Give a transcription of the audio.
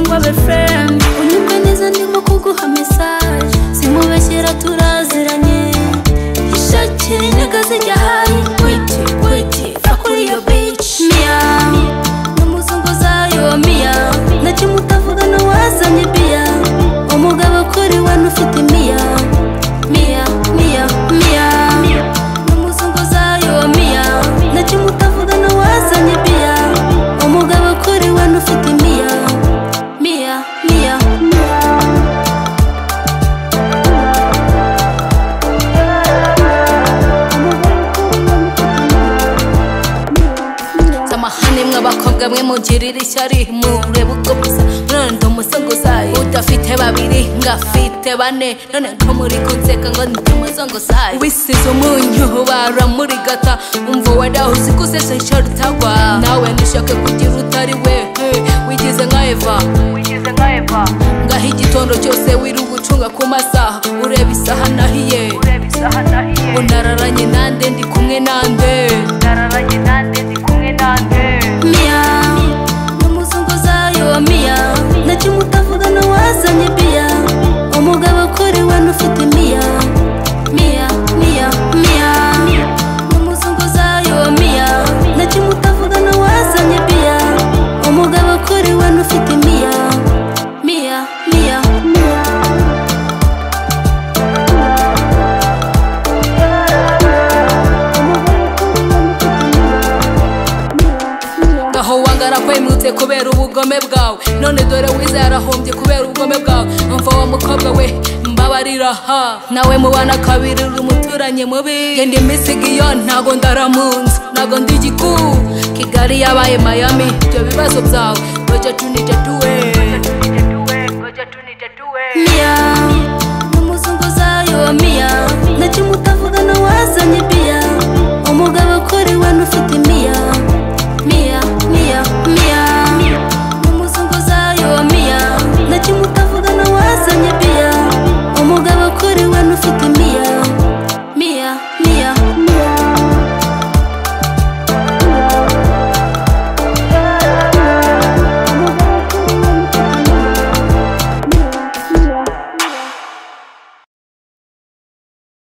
babe friend unyumve neza ndimo kuguha mesaje simubeshyera turaziranye ishaki nega zijya hayi kwiti kwiti fakuri yo bici miya n'umuzungu zayo miya nacyo mutavugana wazanye biya umugabo kuri wane ufite miya miya miya miya n'umuzungu zayo miya nacyo mutavugana wazanye biya umugabo kuri wane ufite miya miya miya zamahane mw'abakobwa mwe mugirira ishyari mureba ubwo busa none ndi umusongozayi udafite babiri ngafite bane none ko muri kunseka ngo ndi umusongozayi wisize umunyu bara muri gata umva wadaho uzi ko usese icyo rutagwa nawe nishake kugira utari we he, wigize nka eva ngaho igitondo cyose wirirwa ucunga ku masaha ureba isaha nahiye ngo nararanye nande ndi kumwe nande miya n'umuzunguzayo wa miya nacyo mutavugana wazanye biya umugabo kuri wane ufite miya miya miya miya n'umuzunguzayo wa miya nacyo mutavugana wazanye biya umugabo kuri wane ufite miya miya miya ngaho wangara kwemutse kubera ubugome bwawe none dore wiza yarahombye kubera ubugome bwawe umva wa mukobwa we mbabarira ha nawe mubana kabiri uri umuturanyi mubi genda imisigi iyo ntago ndaramunza ntago ndi igiku kigali yabaye mayami ibyo bibazo byawe oja tunija tuwe